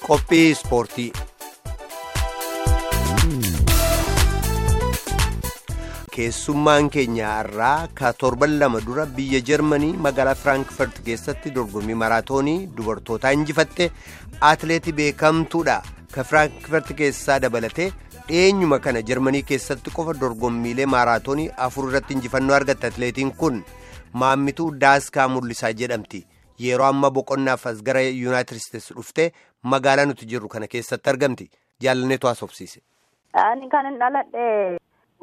Qophii ispoortii. Keessummaan keenya har'aa ka torban lama dura biyya Jarmanii magaalaa Firaankfurt keessatti dorgommii maraatoonii dubartootaa injifatte atileetii beekamtuudha. Ka Firaankfurt keessaa dabalatee dhiyeenyuma kana Jarmanii keessatti qofa dorgommiilee maraatoonii afur irratti injifannoo argatte atileetiin kun maammituu Daaskaa Mul'isaa jedhamti. Yeroo amma boqonnaaf as gara Yuunaayitid Isteetsi dhuftee magaalaa nuti jirru kana keessatti argamti. Jaalanneetu haasofsiise. Ani kan hin dhaladhe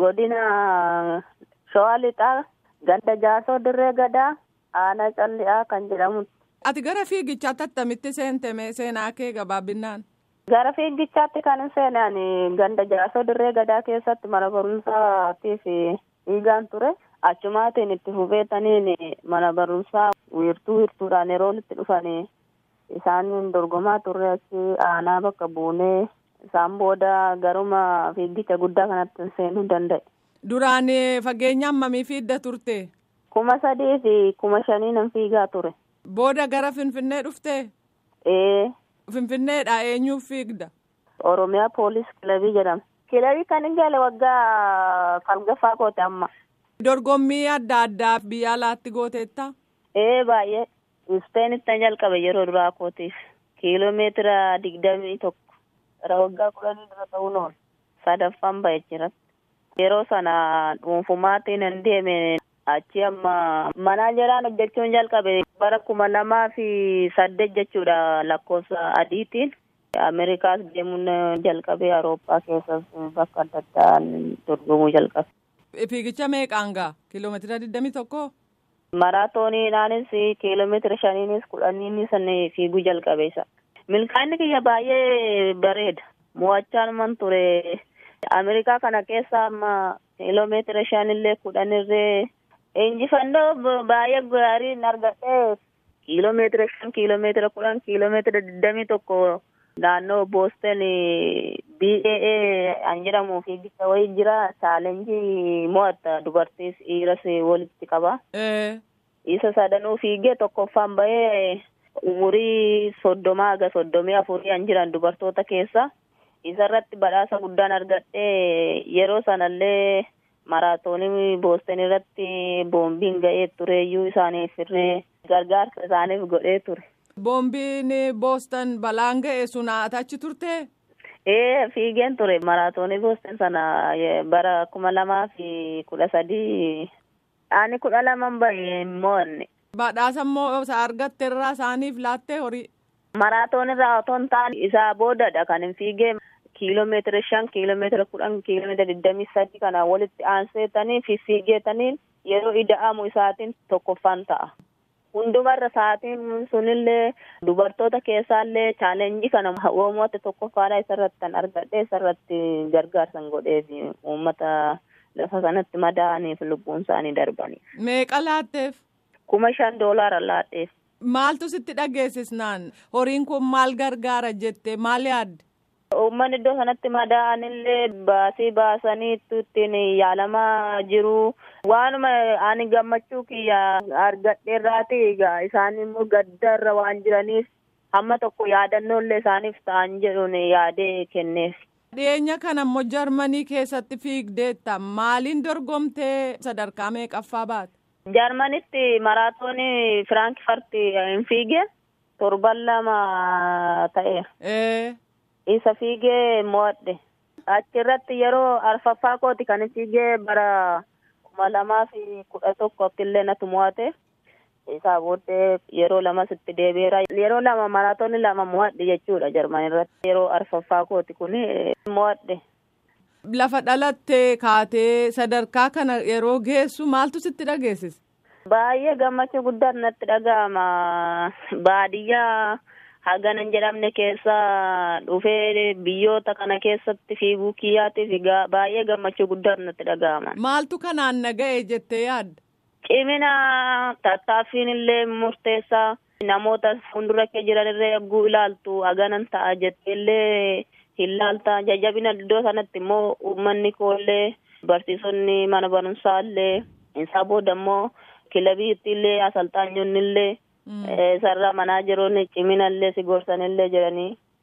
godina Shawaa Lixaa ganda Jaasoo Dirree Gadaa aanaa Calli'aa kan jedhamu. Ati gara fiigichaatti attamitti seentee seenaa kee gabaabbinaan? Gara fiigichaatti kan hin seene ani ganda Jaasoo Dirree Gadaa keessatti mana barumsaatiif dhiigaan ture. Achumaatiin itti hubetaniin mana barumsaa wiirtuu wiirtuudhaan yeroo itti dhufanii isaan dorgomaa turre achi aanaa bakka buunee isaan booda garuma fiigicha guddaa kanatti seenuu danda'e. Duraan fageenya hammamii fiigda turte? Kuma sadii fi kuma shanii nan fiigaa ture. Booda gara Finfinnee dhufte? Ee. Finfinneedha eenyuuf fiigda? Oromiyaa poolis kilabii jedhama. Kilabii kan hin gale waggaa falgaffaa goote amma. Dorgommii adda addaa biyya alaatti gooteetta? Ee baay'ee. Ispeenitti jalqabe yeroo duraa kootiif. Kiiloomeetira digdamii tokko. Gara waggaa kudhanii dura ta'uu noonu. Sadaffaan ba'e jira. Yeroo sana dhuunfumaatiin hin deeme achi amma manaa jiraan hojjechuun jalqabe bara kuma lamaa fi saddeet jechuudha lakkoofsa adiitiin. Ameerikaas deemuun jalqabe Awurooppaa keessas bakka adda addaan dorgomuu jalqabe. Fiigicha meeqaan gaa? Kiiloomeetira digdamii tokko? Maraatooniidhaanis kiiloomeetira shaniinis kudhaniinis fiiguu jalqabe isa. Milkaa'inni kiyya baay'ee bareeda. Mo'achaan ture. Ameerikaa kana keessa amma kiiloomeetira shanillee kudhanirree injifannoo baay'ee gaariin argadhee kiiloomeetira shan kiiloomeetira kudhan kiiloomeetira digdamii tokko naannoo Booston BAA an jedhamu fiigicha wayii jira chaalenjii mo'atta dubartiis dhiiras walitti qaba. Isa sadanuu fiigee tokkoffaan bahee umurii soddomaa haga soddomii afurii an jiran dubartoota keessa isarratti badhaasa guddaan argadhee yeroo sanallee maraatoonii booston irratti boombiin ga'ee tureeyyuu isaaniif irree gargaarsa isaaniif godhee ture. Boombiin booston balaan ga'e sun achi turte? Ee fiigeen ture maraatoonii booston sana bara kuma lamaa fi kudha sadii ani kudha laman bahe mo'anne. Badhaasa immoo argatte irraa isaaniif laattee horii. Maraatoon irraa otoo hin taane isaa boodadha kan hin fiigee kiiloomeetira shan kiiloomeetira kudhan kiiloomeetira digdamii sadi kana walitti aanseetanii fi fiigeetaniin yeroo ida'amu isaatiin tokkoffaan ta'a. Hundumarra sa'aatiin sunillee dubartoota keessaallee chaalenjii kana uummata tokkoffaadha isarratti kan argadhe isarratti gargaarsan godhee fi uummata lafa sanatti madaa'aniif lubbuun isaanii darbanii. Meeqa laatteef? kuma shan doolaara laadheef. Maaltu sitti dhageessisnaan horiin kun maal gargaara jettee maal yaadde? Uummanni iddoo sanatti madaa'anillee baasii baasanii ittiin yaalamaa jiru. Waanuma ani gammachuu kiyya argadheerraati egaa isaan immoo gaddarra waan jiraniif hamma tokko yaadannollee isaaniif ta'an jedhuun yaadee kenneef. Dhiyeenya kana immoo Jarmanii keessatti fiigdeetta maaliin dorgomtee sadarkaa meeqaffaa baate? Jarmanitti maraatoonii Firaankfurt hin fiige torban lama ta'eera. Isa fiigee mo'adhe. Achirratti yeroo arfaffaa kooti kan fiigee bara kuma lamaa fi kudha tokkotti illee natu mo'ate. Isaa booddee yeroo lamas itti deebi'eera. Yeroo lama maraatoonii lama mo'adhe jechuudha Jarman irratti. Yeroo arfaffaa kooti kun mo'adhe. Lafa dhalattee kaatee sadarkaa kana yeroo geessu maaltu sitti dhageessise? Baay'ee gammachuu guddaa natti dhaga'ama. Baadiyyaa haganan jedhamne keessa dhufee biyyoota kana keessatti fiiguu kiyyaatiif baay'ee gammachuu guddaa natti dhaga'ama. Maaltu kanaan naga'e jettee yaadda? Cimina tattaaffiin illee murteessaa namoota fuuldura kee jiran irra eeguu ilaaltu haganan ta'a jettee illee hin laalta jajjabina iddoo sanatti immoo uummanni koollee barsiisonni mana barumsaa illee isaa booda immoo kilabiitti illee asalxaanyonni illee sarara manaa jiruun cimina illee si gorsan illee jedhanii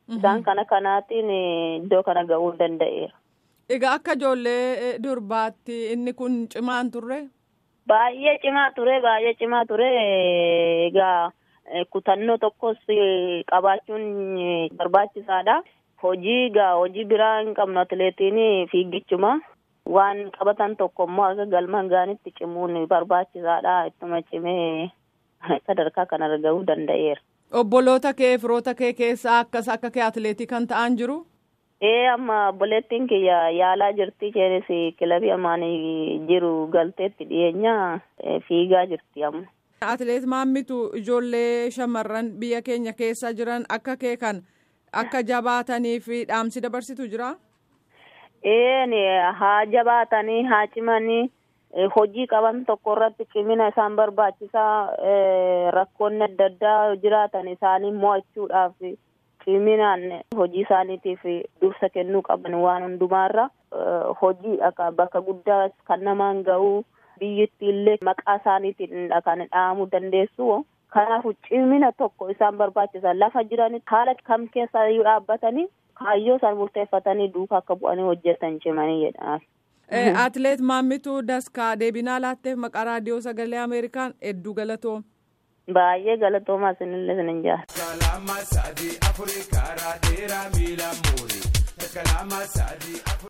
Isaan kana kanaatiin iddoo kana ga'uu danda'eera. Egaa akka ijoollee durbaatti inni kun cimaan turre? Baay'ee cimaa ture baay'ee cimaa ture egaa kutannoo tokkos qabaachuun barbaachisaadha. Hojii egaa hojii biraa hin qabnu atileetiin fiigichuma. Waan qabatan tokko immoo akka galmaan gaanitti cimuun barbaachisaadha. Ittuma cimee sadarkaa kanarra gahuu danda'eera. Obboloota kee firoota kee keessaa akkas akka kee atileetii kan ta'an jiru? Ee amma obboleettiin kiyya yaalaa jirti isheenis kilabii ammaan jiru galteetti dhiyeenya fiigaa jirti amma. Atileet maammitu ijoollee shamarran biyya keenya keessa jiran akka kee kan akka jabaatanii fi dhaamsi dabarsitu jira? Ee haa jabaatanii haa cimanii hojii qaban tokko irratti cimina isaan barbaachisaa rakkoonni adda addaa jiraatan isaanii mo'achuudhaaf ciminaan hojii isaaniitiif dursa kennuu qaban waan hundumaarra hojii bakka guddaa kan namaan ga'uu biyyittii illee maqaa isaaniitiin kan dhahamuu dandeessu. Kanaaf cimina tokko isaan barbaachisa lafa jiranitti haala kam keessa iyyuu dhaabbatanii kaayyoo isaan murteeffatanii duukaa akka bu'anii hojjetan cimanii jedha. Atileet Maammituu Daskaa deebinaa laatteef maqaa raadiyoo sagalee Ameerikaan hedduu galatoom. Baay'ee galatoomaa isinillee isin jaalladha.